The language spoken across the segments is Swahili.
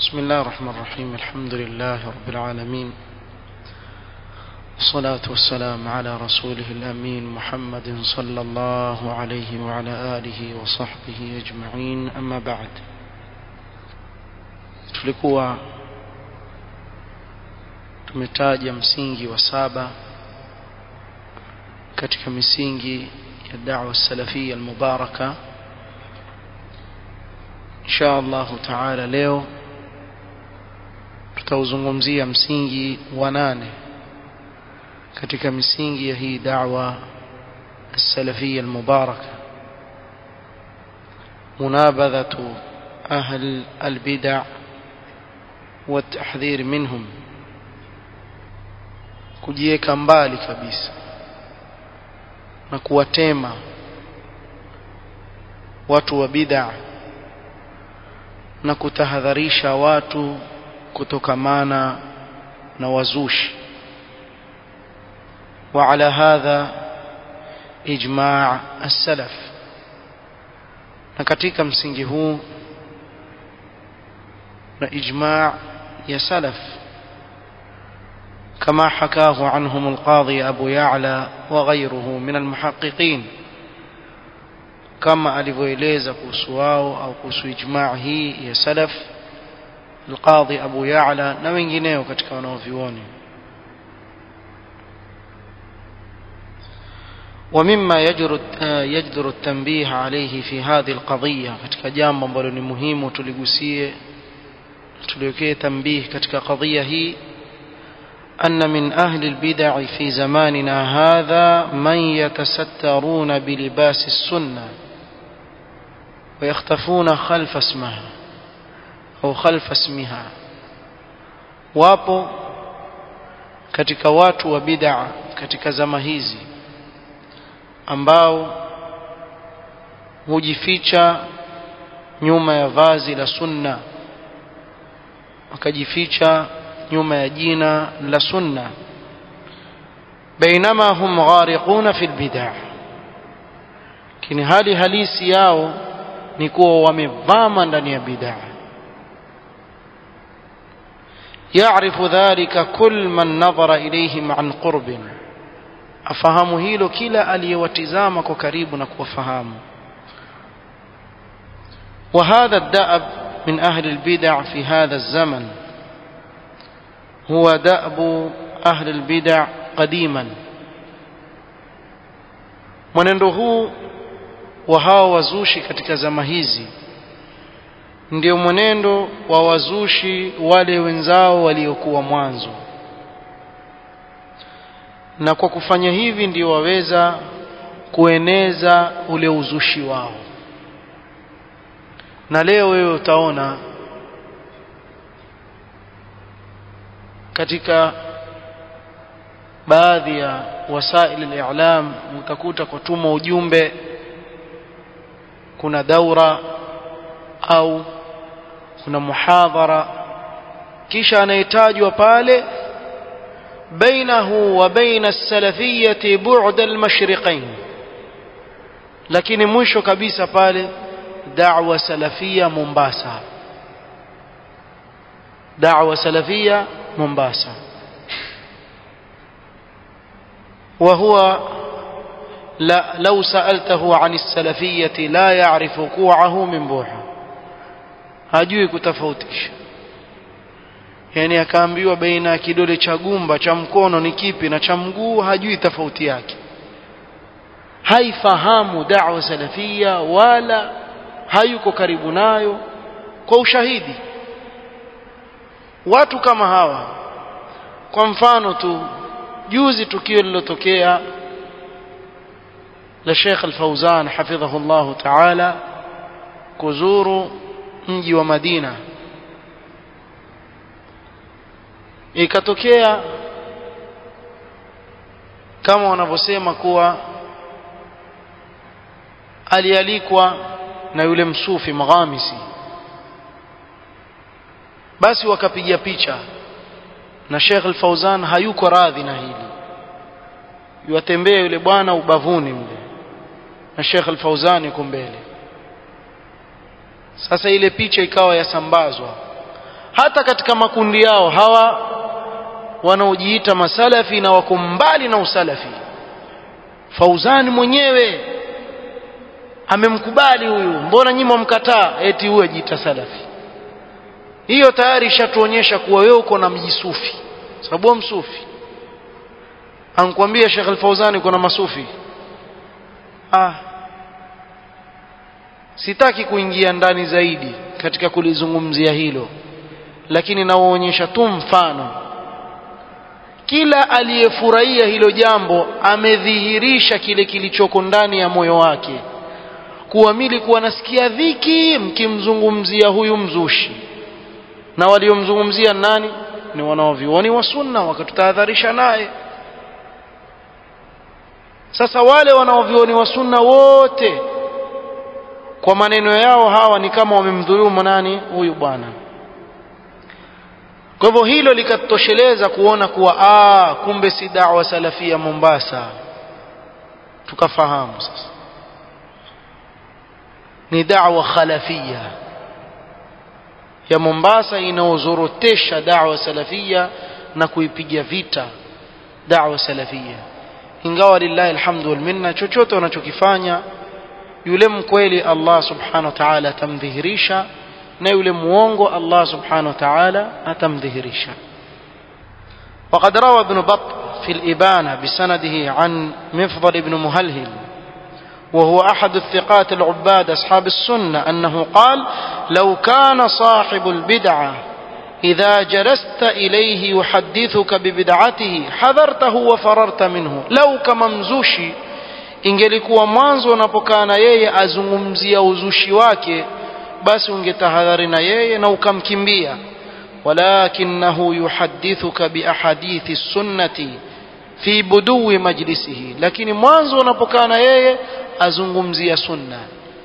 بسم الله الرحمن الرحيم الحمد لله رب العالمين والصلاة والسلام على رسوله الأمين محمد صلى الله عليه وعلى آله وصحبه أجمعين أما بعد tulikuwa tumetaja msingi wa saba katika misingi ya da'wa salafia almubaraka insha Allah taala leo tutauzungumzia msingi wa nane katika misingi ya hii da'wa السلفية المباركة منابذة أهل البدع والتحذير منهم kujiweka mbali kabisa na kuwatema watu wa bid'a na kutahadharisha watu kutokamana na wazushi وعلى هذا إجماع السلف na katika msingi huu na ijma' ya salaf كما حكاه عنهم القاضي أبو يعلى وغيره من المحققين كما alivyoeleza kuhusu wao au kuhusu ijma' hii ya salaf القاضي أبو يعلى na wengineo katika wanaovioni ومما يجر يجدر التنبيه عليه في هذه القضية katika jambo ambalo ni muhimu tuligusie tuliwekee tambih katika qadhiya hii أن من أهل البدع في زماننا هذا من يتسترون بلباس السنة ويختفون خلف اسمها أو خلف اسمها wapo katika watu wa bid'a katika zama hizi ambao hujificha nyuma ya vazi la sunna wakajificha nyuma ya jina la sunna bainama hum ghariquna fil bid'ah lakini hali halisi yao ni kuwa wamevama ndani ya bid'ah يعرف ذلك كل من نظر إليهم عن قرب afahamu hilo kila aliyewatizama kwa karibu na kuwafahamu وهذا الدأب من أهل البدع في هذا الزمن هو دأب أهل البدع قديما mwenendo huu wa hawa wazushi katika zama hizi ndio mwenendo wa wazushi wale wenzao waliokuwa mwanzo na kwa kufanya hivi ndio waweza kueneza ule uzushi wao na leo wewe utaona katika baadhi ya wasaili al-i'lam utakuta kwa tuma ujumbe kuna daura au kuna muhadhara kisha anayetajwa pale بينه وبين السلفية بعد المشرقين lakini mwisho kabisa pale da'wa salafia Mombasa da'wa salafia Mombasa وهو لا لو سألته عن السلفية لا يعرف كوعه من بوحه hajui kutofautisha yani akaambiwa baina ya kidole cha gumba cha mkono ni kipi na cha mguu hajui tofauti yake haifahamu da'wa salafia wala hayuko karibu nayo kwa ushahidi watu kama hawa kwa mfano tu juzi tukio lilotokea la Sheikh Al-Fauzan hafidhahu Allah Ta'ala kuzuru mji wa Madina ikatokea kama wanavyosema kuwa alialikwa na yule msufi Maghamisi basi wakapiga picha na Sheikh Al-Fauzan hayuko radhi na hili yuatembea yule bwana ubavuni mle na Sheikh Al-Fauzan yuko mbele sasa ile picha ikawa yasambazwa hata katika makundi yao hawa wanaojiita masalafi na wako mbali na usalafi Fauzani mwenyewe amemkubali huyu mbona nyinyi mwamkataa eti huyu ajiita salafi hiyo tayari ishatuonyesha kuwa wewe uko na mjisufi sababu msufi ankwambia Sheikh Al-Fauzani kuna masufi ah sitaki kuingia ndani zaidi katika kulizungumzia hilo lakini nawaonyesha tu mfano kila aliyefurahia hilo jambo amedhihirisha kile kilichoko ndani ya moyo wake kuamili kuwa nasikia dhiki mkimzungumzia huyu mzushi na waliomzungumzia nani ni wanaovioni wa sunna wakatutahadharisha naye sasa wale wanaovioni wa sunna wote kwa maneno yao hawa ni kama wamemdhulumu nani huyu bwana kwa hivyo hilo likatosheleza kuona kuwa aa kumbe si da'wa salafia Mombasa tukafahamu sasa ni da'wa khalafia ya Mombasa inaozorotesha da'wa salafia na kuipiga vita da'wa salafia ingawa lillahi alhamdu wal minna chochote wanachokifanya yule mkweli Allah subhanahu wa ta'ala atamdhihirisha na yule muongo Allah subhanahu wa ta'ala atamdhihirisha وقد روى ابن بط في الإبانة بسنده عن مفضل بن مهلهل وهو أحد الثقات العباد أصحاب السنة أنه قال لو كان صاحب البدعة إذا جلست إليه يحدثك ببدعته حذرته وفررت منه لو كممزوشي ingelikuwa mwanzo unapokaa na yeye azungumzia uzushi wake basi ungetahadhari na yeye na ukamkimbia walakinahu yuhadithuka biahadithi sunnati fi budui majlisihi lakini mwanzo unapokaa na yeye azungumzia sunna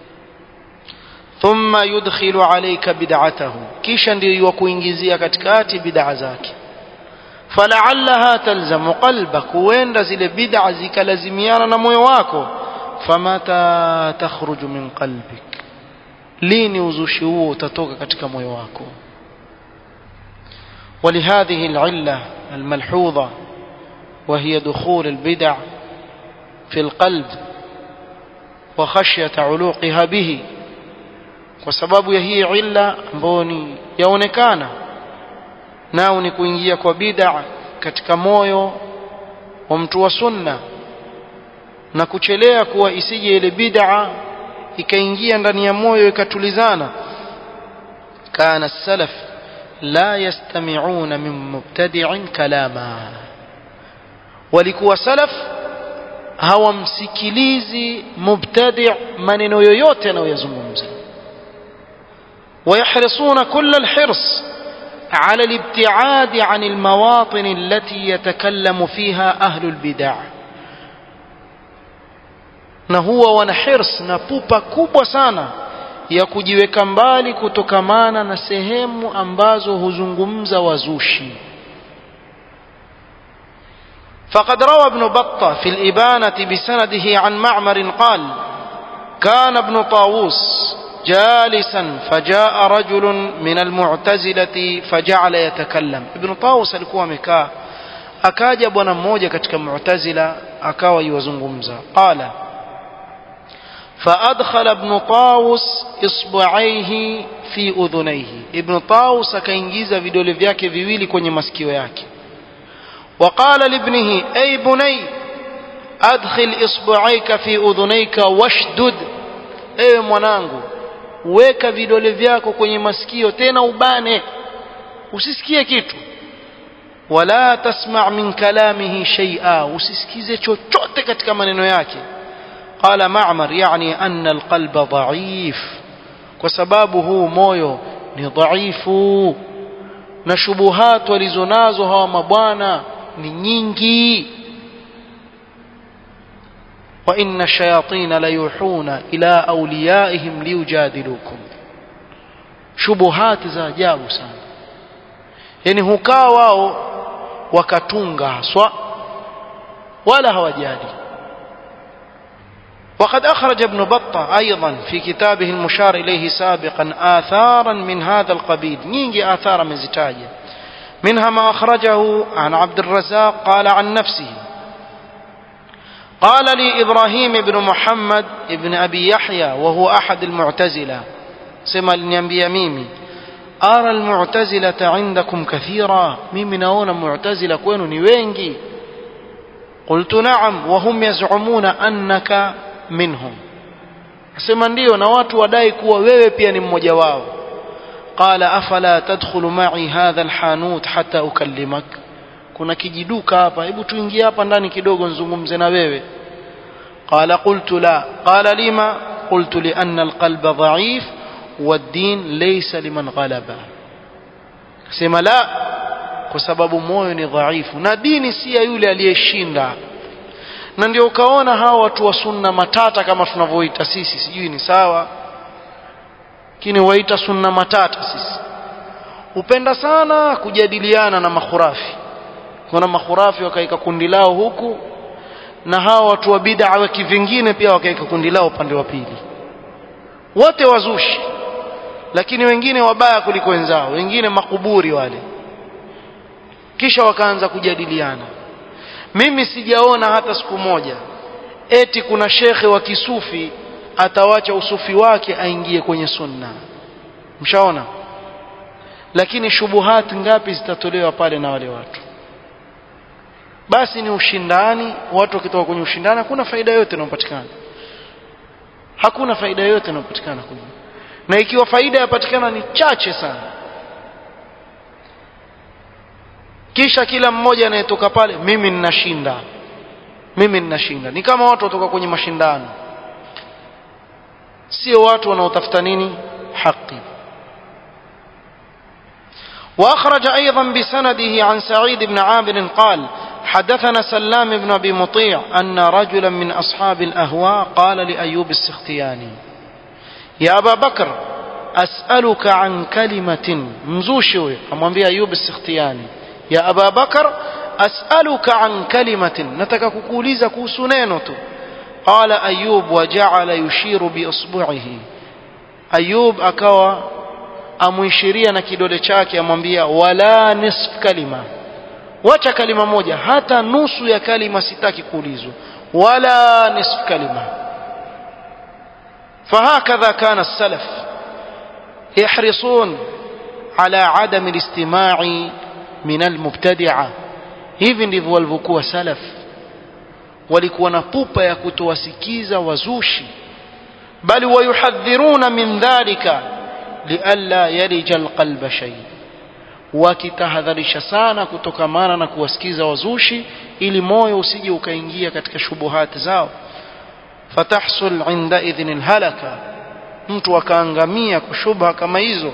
thumma yudkhilu alayka bid'atahu kisha ndio yukuingizia katikati bid'a zake fala'allaha talzamu qalbak huenda zile bid'a zikalazimiana na moyo wako famata takhruju min qalbik lini uzushi huo utatoka katika moyo wako ولهذه العلة الملحوظة وهي دخول البدع في القلب وخشية علوقها به وسبب هي علة mboni yaonekana nao ni kuingia kwa bid'a katika moyo wa mtu wa sunna na kuchelea kuwa isije ile bid'a ikaingia ndani ya moyo ikatulizana kana salaf la yastami'una min mubtadi'in kalama walikuwa salaf hawamsikilizi mubtadi' maneno yoyote anayoyazungumza ويحرصون كل الحرص على الابتعاد عن المواطن التي يتكلم فيها أهل البدع na huwa wana hirs na pupa kubwa sana ya kujiweka mbali kutokamana na sehemu ambazo huzungumza wazushi فقد روى ابن بطة في الإبانة بسنده عن معمر قال كان ابن طاووس جالسا فجاء رجل من المعتزلة فجعل يتكلم ابن طاووس alikuwa amekaa akaja bwana mmoja katika mu'tazila akawa yuwazungumza qala فأدخل ابن طاووس إصبعيه في أذنيه ابن طاووس akaingiza vidole vyake viwili kwenye masikio yake وقال لابنه أي بني أدخل إصبعيك في أذنيك واشدد ewe mwanangu weka vidole vyako kwenye masikio tena ubane usisikie kitu wala tasma min kalamihi shay'a usisikize chochote katika maneno yake qala ma'mar yani anna alqalba dha'if kwa sababu huu moyo ni dhaifu na shubuhat walizonazo hawa mabwana ni nyingi وإن الشياطين ليوحون إلى أوليائهم ليجادلوكم شبهات za ajabu sana yani hukaa wao wakatunga haswa wala hawajali وقد أخرج ابن بطة أيضا في كتابه المشار إليه سابقا آثارا من هذا القبيل نيجي آثار من زتاجة منها ما أخرجه عن عبد الرزاق قال عن نفسه قال لي إبراهيم بن محمد بن أبي يحيى وهو أحد المعتزلة سمى لنيambia mimi أرى المعتزلة عندكم كثيرا mimi naona معتزلة kwenu ni wengi قلت نعم وهم يزعمون أنك منهم sema ndio na watu wadai kuwa wewe pia ni mmoja wao qala afala tadkhulu ma'i hadha alhanut hatta ukallimak kuna kijiduka hapa hebu tuingie hapa ndani kidogo nzungumze na wewe qala qultu la qala lima qultu li anna alqalba dha'if والدين ليس لمن غلب sema la kwa sababu moyo ni dhaifu na dini si ya yule aliyeshinda na ndio ukaona hawa watu wa sunna matata kama tunavyoita sisi sijui ni sawa lakini waita sunna matata sisi hupenda sana kujadiliana na makhurafi kuna makhurafi wakaika kundi lao huku na hawa watu wa bid'a wa kivingine pia wakaika kundi lao upande wa pili wote wazushi lakini wengine wabaya kuliko wenzao wengine makuburi wale kisha wakaanza kujadiliana mimi sijaona hata siku moja eti kuna shekhe wa kisufi atawacha usufi wake aingie kwenye sunna mshaona lakini shubuhati ngapi zitatolewa pale na wale watu basi ni ushindani watu wakitoka kwenye ushindani hakuna faida yote inayopatikana hakuna faida yote inayopatikana kwenye na ikiwa faida yapatikana ni chache sana kisha kila mmoja anayetoka pale mimi ninashinda mimi ninashinda ni kama watu watoka kwenye mashindano sio watu wanaotafuta nini haki واخرج ايضا بسنده عن سعيد بن عامر قال حدثنا سلام بن ابي مطيع ان رجلا من اصحاب الاهواء قال لايوب السختياني يا ابا بكر اسالك عن كلمه مزوشي امwambia ايوب السختياني يا ابا بكر اسالك عن كلمه nataka kukuuliza kuhusu neno tu قال ايوب وجعل يشير باصبعه ايوب akawa amuishiria na kidole chake amwambia wala nisf kalima wacha kalima moja hata nusu ya kalima sitaki kuulizwa wala nisf kalima فهكذا كان السلف يحرصون على عدم الاستماع من المبتدعة hivi ndivyo walivyokuwa salaf walikuwa na pupa ya kutowasikiza wazushi bali wayuhadhiruna min dhalika lialla yarija alqalba shay wakitahadharisha sana kutokamana na kuwasikiza wazushi ili moyo usije ukaingia katika shubuhati zao fatahsul inda idhin alhalaka mtu akaangamia kwa shubha kama hizo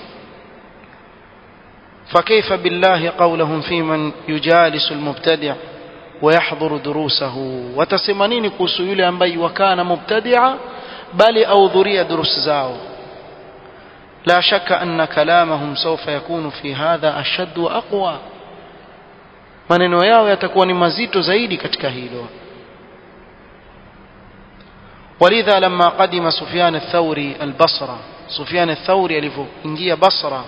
فكيف بالله قولهم في من يجالس المبتدع ويحضر دروسه وتسمنين kuhusu yule ambaye wakana mubtadi'a bali audhuria durus zao لا شك أن كلامهم سوف يكون في هذا أشد وأقوى maneno yao yatakuwa ni mazito zaidi katika hilo ولذا لما قدم سفيان الثوري البصرة سفيان الثوري alivyoingia Basra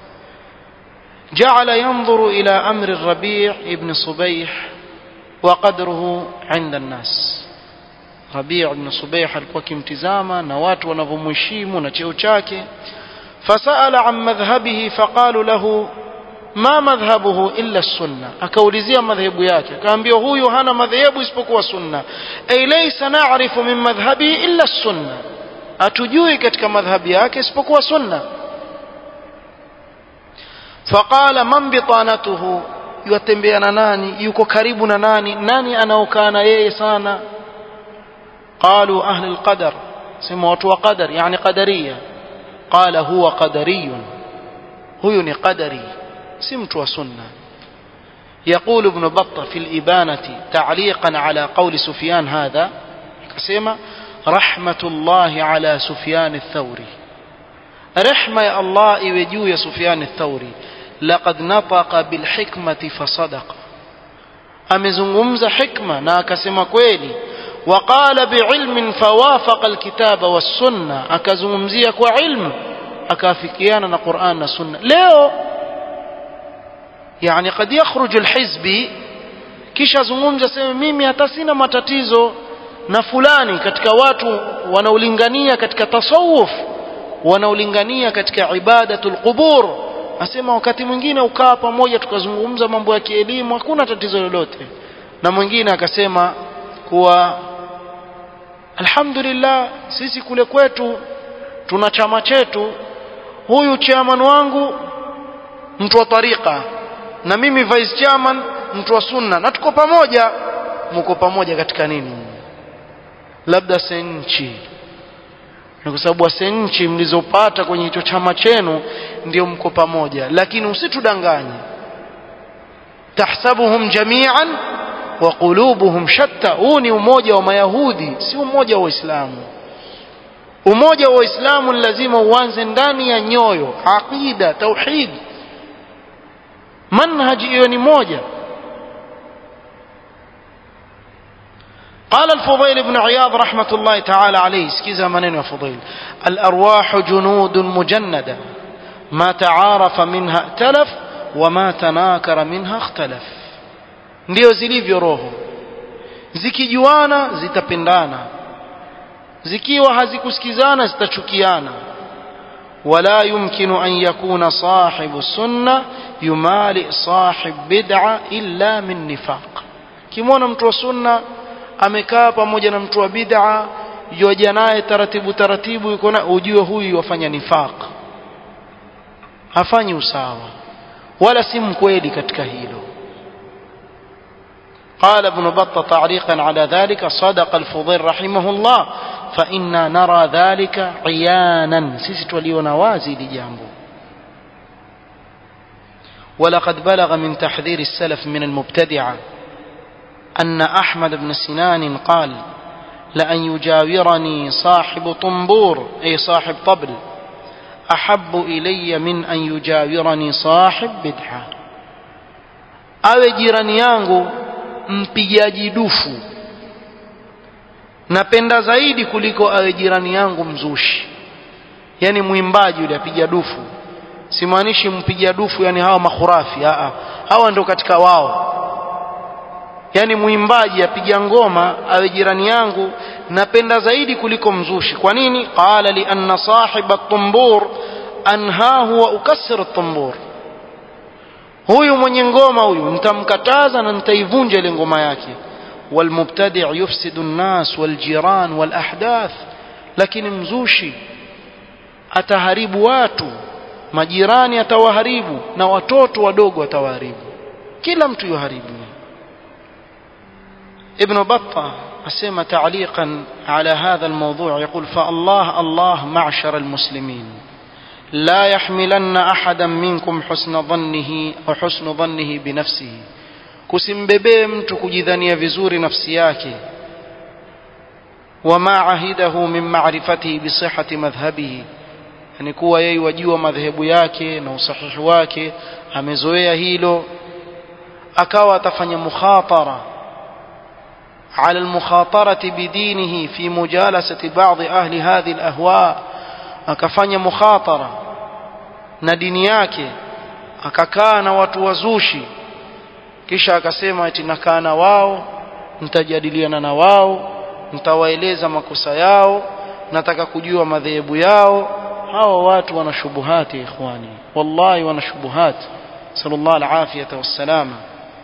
جعل ينظر إلى أمر الربيع ابن صبيح وقدره عند الناس ربيع بن صبيح alikuwa kimtizama na watu wanavyomheshimu na cheo chake فسأل عن مذهبه فقالوا له ما مذهبه إلا السنة akaulizia madhehebu yake akaambia huyu hana madhehebu isipokuwa sunna ay laysa na'rifu min madhhabi illa sunna atujui katika madhhabi yake isipokuwa sunna faqala man bitanatuhu yutembea na nani yuko karibu na nani nani anaokaa na yeye sana qalu ahli alqadar sema watu wa qadar yani qadariya قال هو قدري هو قدري سمت وسنة يقول ابن بطة في الإبانة تعليقا على قول سفيان هذا كسيما رحمة الله على سفيان الثوري رحمة يا الله إوجو يا سفيان الثوري لقد نطق بالحكمة فصدق amezungumza hikma na akasema kweli وقال بعلم فوافق الكتاب والسنة akazungumzia kwa ilmu akafikiana na Qur'an na Sunna leo yani قد يخرج الحزبي kisha zungumza sema mimi hata sina matatizo na fulani katika watu wanaolingania katika tasawuf wanaolingania katika ibadatul qubur asema wakati mwingine ukaa pamoja tukazungumza mambo ya kielimu hakuna tatizo lolote na mwingine akasema kuwa alhamdulillah sisi kule kwetu tuna chama chetu huyu chairman wangu mtu wa tariqa na mimi vice chairman mtu wa sunna na tuko pamoja mko pamoja katika nini labda senchi na kwa sababu senchi mlizopata kwenye hicho chama chenu ndio mko pamoja lakini usitudanganye tahsabuhum jami'an wa qulubuhum shatta huu ni umoja wa mayahudi si umoja wa waislamu umoja wa waislamu lazima uanze ndani ya nyoyo aqida tauhid manhaji hiyo ni moja قال الفضيل بن عياض رحمة الله تعالى عليه سكيزا منين يا فضيل الأرواح جنود مجندة ما تعارف منها ائتلف وما تناكر منها اختلف ndio zilivyo roho zikijuana zitapendana zikiwa hazikusikizana zitachukiana ولا يمكن أن يكون صاحب السنة يمالئ صاحب بدعة إلا من نفاق كمونا mtu wa sunna amekaa pamoja na mtu wa bid'a yoja naye taratibu taratibu yuko na ujue huyu wafanya nifaq hafanyi usawa wala si mkweli katika hilo قال ابن بطة تعليقا على ذلك صدق الفضيل رحمه الله فإنا نرى ذلك عيانا سيست وليونوازي لجانبه ولقد بلغ من تحذير السلف من المبتدعة أن أحمد بن سنان قال لأن يجاورني صاحب طنبور أي صاحب طبل أحب إلي من أن يجاورني صاحب بدعة awe jirani yangu mpigaji dufu napenda zaidi kuliko awe jirani yangu mzushi yani mwimbaji yule apiga dufu simaanishi mpiga dufu yani hawa makhurafi aa hawa ndo katika wao yani mwimbaji apiga ngoma awe jirani yangu napenda zaidi kuliko mzushi kwa nini qala li anna sahiba at-tumbur anhahu wa ukassir at-tumbur huyu mwenye ngoma huyu nitamkataza na nitaivunja ile ngoma yake والمبتدع يفسد الناس والجيران والأحداث lakini mzushi ataharibu watu majirani atawaharibu na watoto wadogo atawaharibu kila mtu yuharibu ابن بطة أسمى تعليقا على هذا الموضوع يقول فالله الله معشر المسلمين لا يحملن أحدا منكم حسن ظنه وحسن ظنه بنفسه kusimbebee mtu kujidhania vizuri nafsi yake wama ahidahu min ma'rifatihi bisihhati madhhabihi yani kuwa yeye wajua madhehebu yake na usahihi wake amezoea hilo akawa atafanya mukhatara على المخاطرة بدينه في مجالسة بعض أهل هذه الأهواء akafanya mukhatara na dini yake akakaa na watu wazushi kisha akasema eti nakaa na wao nitajadiliana na wao nitawaeleza makosa yao nataka kujua madhehebu yao hawa watu wana shubuhati ikhwani wallahi wana shubuhati sallallahu alafiyata wassalama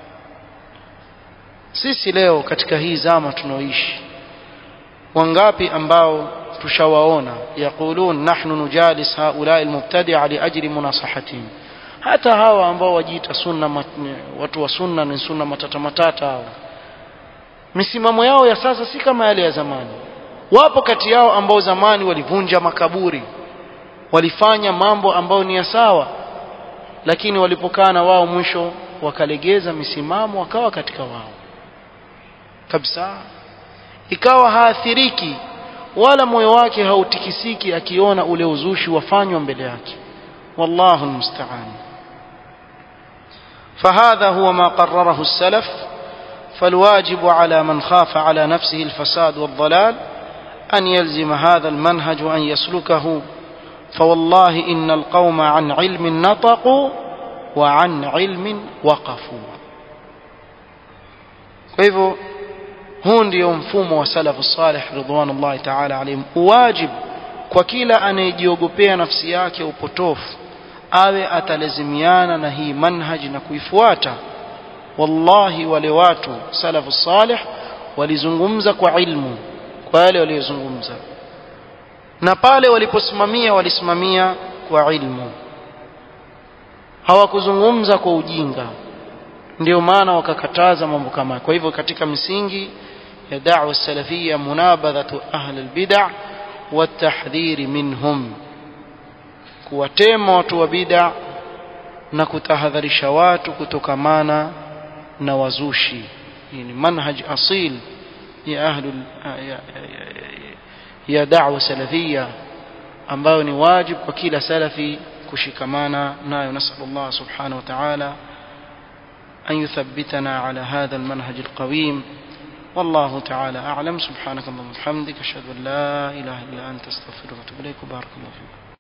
sisi leo katika hii zama tunaoishi wangapi ambao tushawaona yaqulun nahnu nujalis haulai almubtadi'a liajli munasahatihim hata hawa ambao wajiita sunna mat, watu wa sunna ni sunna matata matata hao misimamo yao ya sasa si kama yale ya zamani wapo kati yao ambao zamani walivunja makaburi walifanya mambo ambayo ni ya sawa lakini walipokaa na wao mwisho wakalegeza misimamo wakawa katika wao kabisa ikawa haathiriki wala moyo wake hautikisiki akiona ule uzushi wafanywa mbele yake wallahu almusta'an فهذا هو ما قرره السلف فالواجب على من خاف على نفسه الفساد والضلال أن يلزم هذا المنهج وأن يسلكه فوالله إن القوم عن علم نطقوا وعن علم وقفوا فإذا huu ndio mfumo wa salafu salih ridwanullahi taala alaihim uwajib kwa kila anayejiogopea nafsi yake upotofu awe atalazimiana na hii manhaji na kuifuata wallahi wale watu salafu salih walizungumza kwa ilmu kwa yale waliyozungumza na pale waliposimamia walisimamia kwa ilmu hawakuzungumza kwa ujinga ndio maana wakakataza mambo kama kwa hivyo katika misingi ya da'wa salafia munabadhatu ahli albid'a watahdhiri minhum kuwatema watu wa bid'a na kutahadharisha watu kutokamana na wazushi hii ni manhaj asil ya ahli ya, ya da'wa salafia ambayo ni wajib kwa kila salafi kushikamana nayo nasallallahu subhanahu wa ta'ala أن يثبتنا على هذا المنهج القويم والله تعالى أعلم سبحانك اللهم وبحمدك أشهد أن لا إله إلا أنت أستغفرك وأتوب إليك وبارك الله فيك